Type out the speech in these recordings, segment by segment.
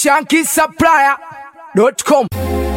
shankisupplier.com.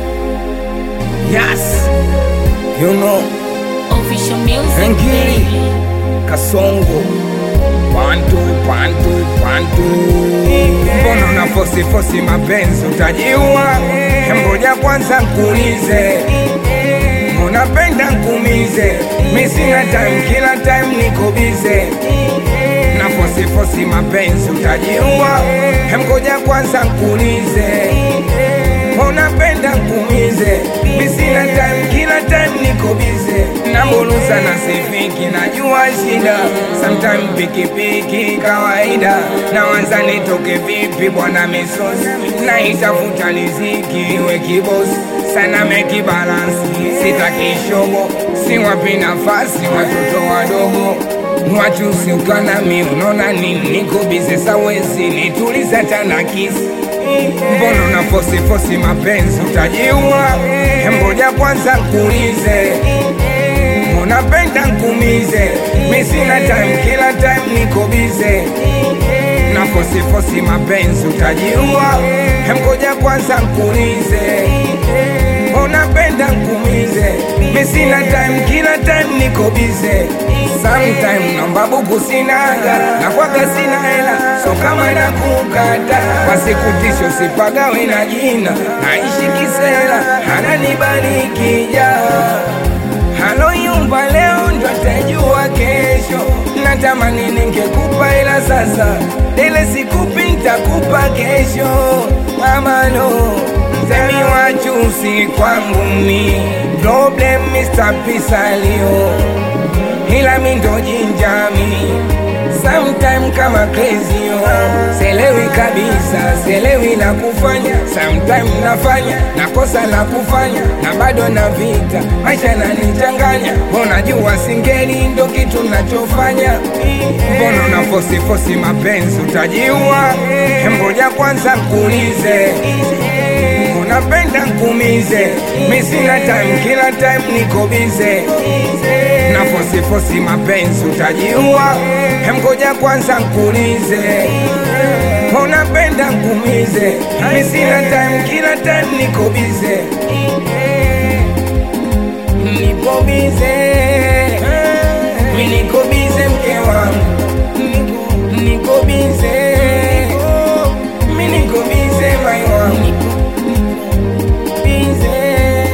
Yes, you know, Official music. Ngiri. baby. Kasongo Pantu, pantu, pantu Mbona una fosi fosi mapenzi utajiua Ngoja kwanza nkuulize Mbona penda nkumize Mi sina time, kila time niko bize Na fosi fosi mapenzi utajiua Ngoja kwanza nkuulize Mbona penda nkumize Mi sina time, kila time niko bize Nambuluza na sifiki, najua shida Sometime pikipiki kawaida Nawanza nitoke vipi bwana misosi Naitafuta riziki iwe kibosi Sana meki balansi, sitaki shobo Siwapi nafasi watoto wadogo Wachusi ukanami unaona nini niko bize sawezi nituliza tana kisi Mbona una fosi fosi mapenzi utajiua Ngoja kwanza nkuulize Unapenda nkumize Mi sina time kila time niko bize Na fosi fosi mapenzi utajiua Ngoja kwanza nkuulize Unapenda nkumize Mi sina time kila time niko bize Sometime naomba buku sinaga na kwaga sina hela so kama nakukata wasikutisho usipagawe na jina naishi kisela ananibariki ja haloyumba leo ndo atajua kesho natamani ningekupa ila sasa ile sikupi ntakupa kesho amano msemi wachusi kwangu mi problem Mr. Pisalio ila mi ndo jinjami sometime kama crazy yo selewi kabisa selewi la kufanya sometime nafanya nakosa la kufanya na bado na vita maisha nanichanganya unajua singeli ndo kitu nachofanya mbona na fosi fosi mapenzi utajiua ngoja kwanza nkuulize unapenda nkumize mi sina time kila time niko bize na fosi fosi mapenzi utajiua ngoja kwanza nkuulize unapenda nkumize mi sina time kila time niko bize niko bize mi niko bize mke wangu Niko- niko bize mi niko bize mai wangu bize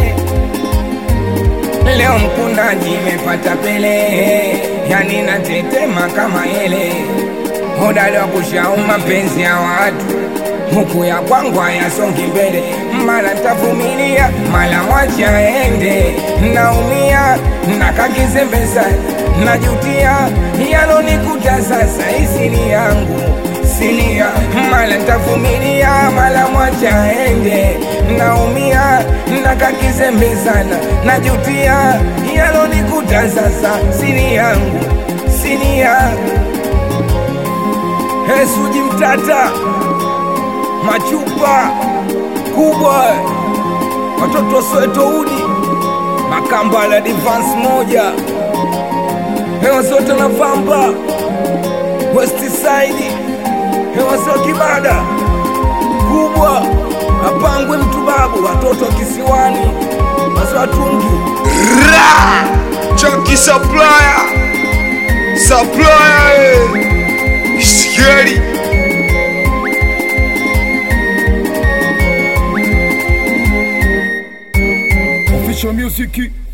Leo mkundaji imepata pele, yani natetema kama ele, hodari wa kushau mapenzi ya watu huku ya kwangu hayasongi mbele, mara ntavumilia, mara mwacha ende, naumia nakakizembeza, najutia yalonikuta sasa, isini yangu sinia, mara ntavumilia, mara mwacha ende, naumia nakakizembezana, najutia yalonikuta sasa, sini yangu sinia Hesuji mtata machupa kubwa watoto Soweto udi makamba la divans moja hewa zote na vamba west side hewa sio kibada kubwa apangwe mtu babu watoto kisiwani waziwatungi Ra! Chunky supplier. Supplier. eh. Scary. Official music